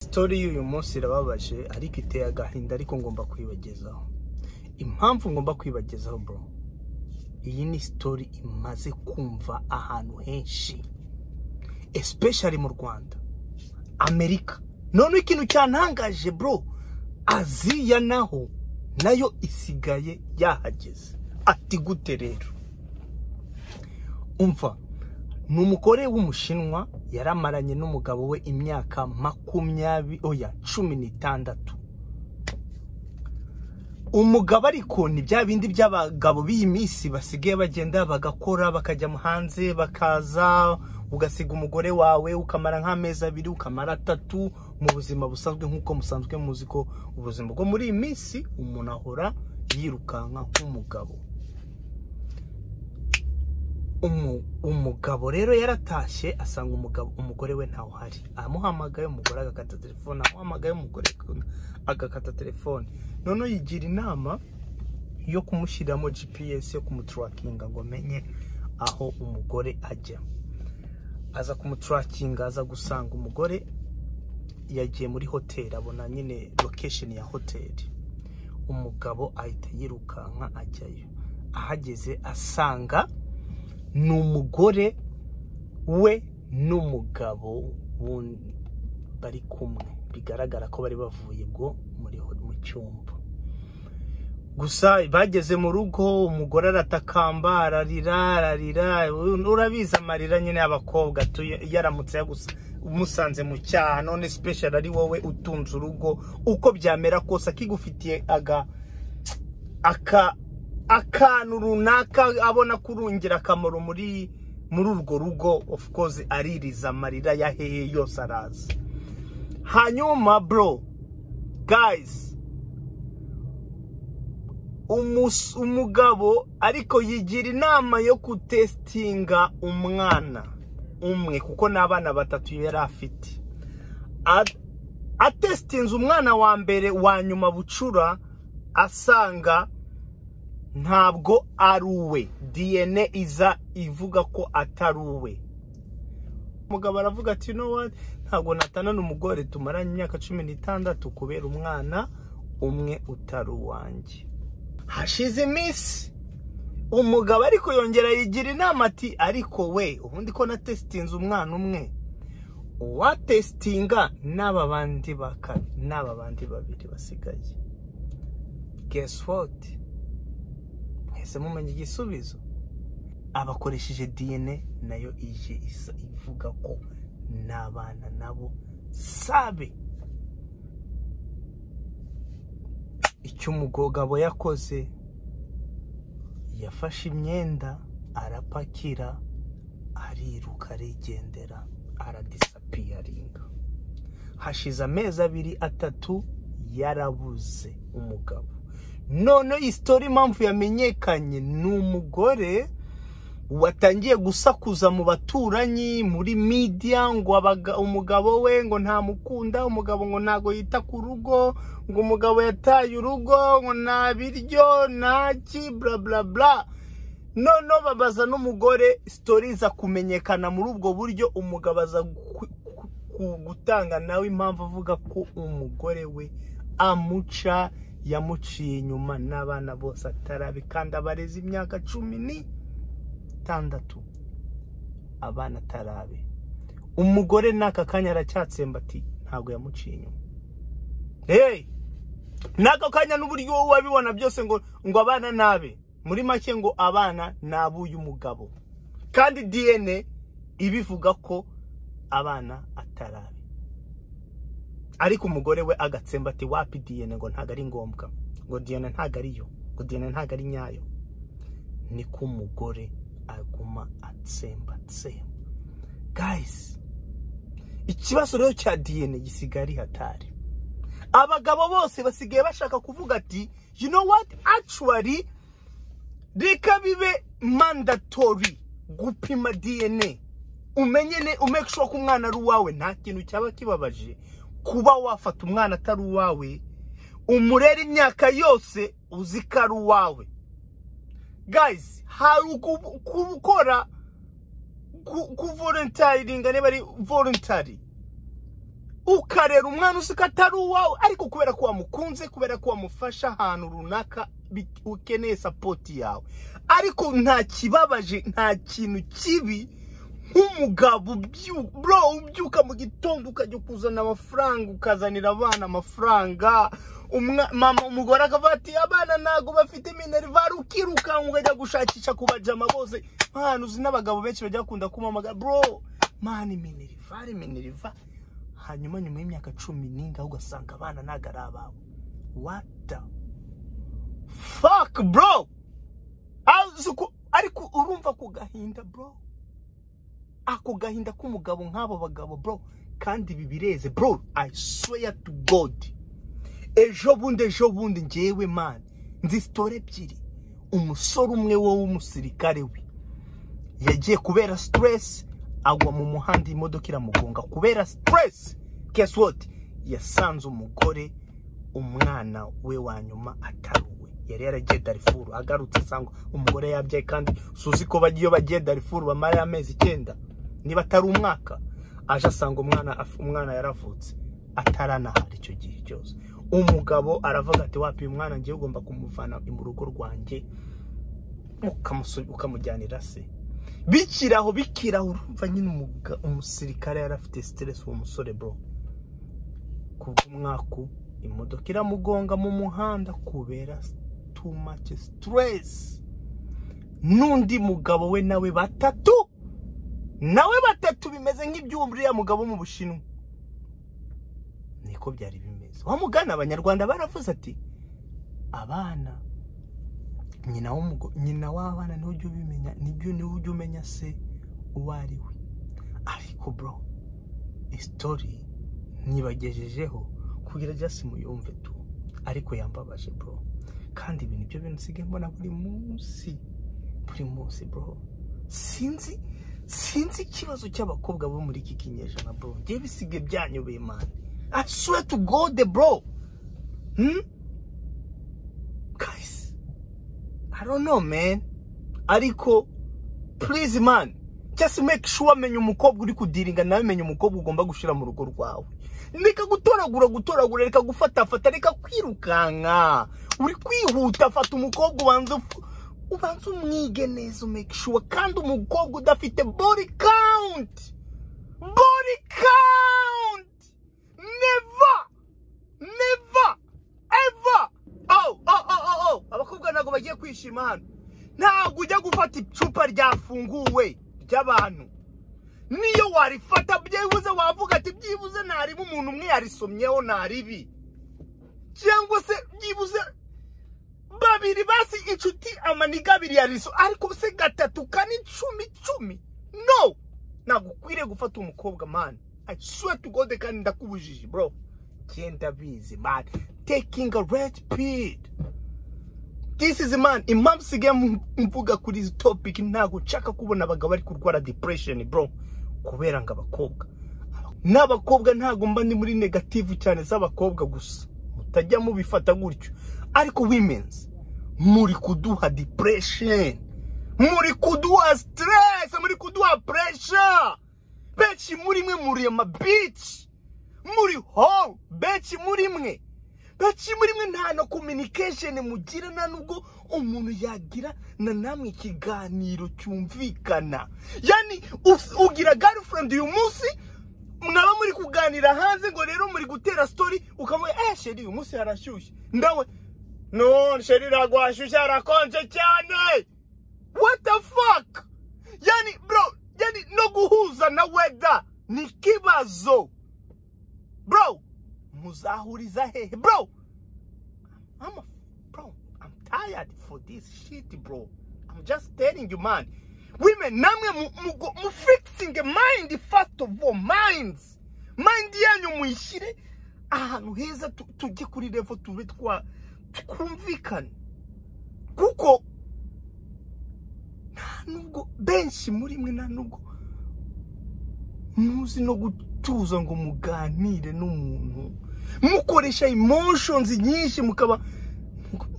sitori y'uyu munsi irababaje ariko iteye agahinda ariko ngomba kwibagezaho impamvu ngomba kwibagezaho bro iyi ni sitori imaze kumva ahantu henshi especially mu rwanda amerika noneho ikintu cyantangaje bro aziya naho nayo isigaye yahageze ati gute rero umva ni umugore w'umushinwa yaramaranye n'umugabo we imyaka makumyabiri oya cumi n'itandatu umugabo ariko ni bya bindi by'abagabo b'iyi minsi basigaye bagenda bagakora bakajya hanze bakaza ugasiga umugore wawe ukamara nk'amezi abiri ukamara atatu mu buzima busanzwe nk'uko musanzwe muzi ko ubuzima bwo muri iyi minsi umuntu ahora yirukanka nk'umugabo Umu- umugabo rero yaratashye asanga umugabo umugore we ntawe uhari amuhamagaye umugore agakata telefone amuhamagaye umugore agakata telefone noneho yigira inama yo kumushyiriramo gps yo kumuturakinga ngo amenye aho umugore ajya aza kumuturakinga aza gusanga umugore yagiye muri hoteli abona nyine lokesheni ya hoteli umugabo ahita yirukanka ajyayo ahageze asanga ni umugore we n'umugabo w'undi bari kumwe bigaragara ko bari bavuye ubwo muri mu cyumba gusa bageze mu rugo umugore aratakamba ararira ararira urabizi amarira nyine y'abakobwa tu- iyo aramutse yagusa umusanze mu cyaha none special ari wowe utunze urugo uko byamera kose akigufitiye aga aka akantu runaka abona kurungira akamaro muri muri urwo rugo of course aririza amarira ya hehe yose araza hanyuma bro guys umus- umugabo ariko yigira inama yo kutesitinga umwana umwe kuko n'abana batatu yari afite A- atesitinze umwana wa mbere wa nyuma bucura asanga ntabwo ari uwe dna iza ivuga ko atari uwe umugabo aravuga ati no wati ntabwo natanana umugore tumaranye imyaka cumi n'itandatu kubera umwana umwe utari uwanjye hashize iminsi umugabo ariko yongera yigira inama ati ariko we ubundi ko natesitinze umwana umwe uwatesitinga n'aba bandi baka- n'aba bandi babiri basigaye guess what mwese mumenye igisubizo abakoresheje dna nayo ije isa ivuga ko n'abana nabo sabe icyo umugabo yakoze yafashe imyenda arapakira ariruka arigendera aradisapiyaringa hashize amezi abiri atatu yarabuze umugabo noneho iyi sitori impamvu yamenyekanye ni umugore watangiye gusakuza mu baturanyi muri media ngo abaga- umugabo we ngo ntamukunda umugabo ngo ntago yita ku rugo ngo umugabo yataye urugo ngo nta biryo ntaki bla bla bla noneho babaza n'umugore sitori iza kumenyekana muri ubwo buryo umugabo aza ku- ku- ku- gutanga nawe impamvu avuga ko umugore we amuca yamuciye inyuma n'abana bose atarabe kandi abareze imyaka cumi n'itandatu abana atarabe umugore n'aka kanya aracyatsemba ati ntabwo yamuciye inyuma hey! n'aka kanya n'uburyo wowe wabibona byose ngo ngo abana nabe muri make ngo abana ni ab'uyu mugabo kandi dna ibivuga ko abana atarabe ariko umugore we agatsemba ati wapi dna ngo ntabwo ari ngombwa ngo dna ntabwo ariyo ngo dna ntabwo ari nyayo niko umugore aguma atsembatsemba gayisi ikibazo rero cya dna gisigaye ari hatari abagabo bose basigaye bashaka kuvuga ati you know what actually reka bibe mandatory gupima dna umenye ne umeke sure ko umwana ari uwawe nta kintu cyaba kibabaje kuba wafata umwana atari uwawe umurera imyaka yose uzi ko ari uwawe guys hari uku- gukora ku voluntaringa niba ari voluntary ukarera umwana uzi ko atari uwawe ariko kubera ko wamukunze kubera ko wamufasha ahantu runaka bit- ukeneye sapoti yawe ariko nta kibabaje nta kintu kibi nk'umugabo ubyu- bro ubyuka mu gitondo ukajya kuzana amafaranga ukazanira abana amafaranga umwa- mama umugore akavuga ati abana ntabwo bafite minerivare ukirukanka ukajya gushakisha ku bajama bose mpano uzi n'abagabo benshi bajya bakunda kumamagara bro mani minerivare minerivare hanyuma nyuma y'imyaka cumi n'ingahe ugasanga abana ntabwo ari abawe what the fuck bro Azi uko- ariko urumva ku gahinda bro ako gahinda k'umugabo nk'abo bagabo bro kandi ibi bireze bro i swear to god ejo bundi ejo bundi ngewe mani nzi sitore ebyiri umusore umwe wowe w'umusirikare we yagiye kubera stress agwa mu muhanda imodoka iramugonga kubera stress guess what yasanze umugore umwana we wa nyuma atari uwe yari yaragiye darifuru agarutse asanga umugore yabyaye kandi suzi ko bagiye iyo bagiye darifuru bamara amezi icyenda niba atari umwaka aje asanga umwana af- umwana yaravutse ataranahari icyo gihe cyose umugabo aravuga ati wapi uyu mwana ngiye ugomba kumuvana mu rugo rwanjye ukamusu- ukamujyanira se bikiraho bikiraho urumva nyine umuga- umusirikare yari afite siteresi uwo musore bro kubw'umwaku imodoka iramugonga mu muhanda kubera too much stress n'undi mugabo we nawe batatu nawe batatu bimeze nk'iby'uriya mugabo wo mu bushinwa niko byari bimeze wamugana abanyarwanda baravuze ati abana nyina w'umugo nyina w'abana niwe ujya ubimenya nibyo niwe ujya umenya se uwo ari we ariko bro isitori ntibagejejeho kugira just muyumve tu ariko yambabaje bro kandi ibi nibyo bintu nsigaye mbona buri munsi buri munsi bro sinzi sinzi ikibazo cy'abakobwa bo muri iki kinyejana bro ngewe bisigaye byanyobeye mani I swear to God bro hmm? guys I don't know man ariko please man just make sure amenya umukobwa uri kudiringa nawe menya umukobwa ugomba gushyira mu rugo rwawe reka gutoragura gutoragura reka gufatafata reka kwirukanka uri kwihuta fata umukobwa ubanza uf- ubanza umwige neza make sure kandi umukobwa udafite body count body count never never ever oh oh oh oh oh abakobwa ntabwo bagiye kwishima hano ntabwo ujya gufata icupa ryafunguwe ry'abantu niyo warifata byibuze wavuga ati byibuze ntariba umuntu umwe yarisomyeho ntaribi cyangwa se byibuze babiri basi inshuti amaniga abiri yariso ariko se gatatu kane icumi icumi no ntabwo ukwiriye gufata umukobwa mani i swear to god kandi ndakubujije bro genda bizi mani taking a red pill this is man impamvu isigaye mu- mvuga kuri izi topic ntabwo nshaka kubona abagabo bari kurwara depression bro kubera ngo abakobwa n'abakobwa ntabwo mba ndi muri negative cyane z'abakobwa gusa mutajya mubifata gutyo ariko women's muri kuduha depression muri kuduha stress muri kuduha pressure benshi muri mwe muri ama bitch muri hall benshi muri mwe benshi muri mwe nta na communication mugira nta nubwo umuntu yagira na namwe ikiganiro cyumvikana yani us- ugira girlfriend uyu munsi mwaba muri kuganira hanze ngo rero muri gutera story ukamubwira eh sheri uyu munsi harashyushye ndawe no sheri ntabwo hashyushye harakonje cyane What the fuck? Yani bro, yani no guhuza na weather ni kibazo. Bro, muzahuriza hehe? Bro, I'm a, bro, I'm tired for this shit, bro. I'm just telling you, man. Women, namwe mu, mu, mu fixing mind first of all, minds. Mind yanyu muyishyire ahantu heza tu- tujye kuri level tube twa twumvikane. Kuko nubwo benshi muri mwe nta nubwo muzi no gutuza ngo muganire n'umuntu mukoresha emotions nyinshi mukaba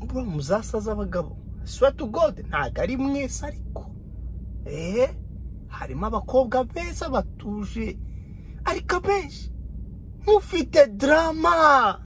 muba muzasaza abagabo swear to god ntabwo ari mwese ariko eee harimo abakobwa beza batuje ariko abenshi mufite drama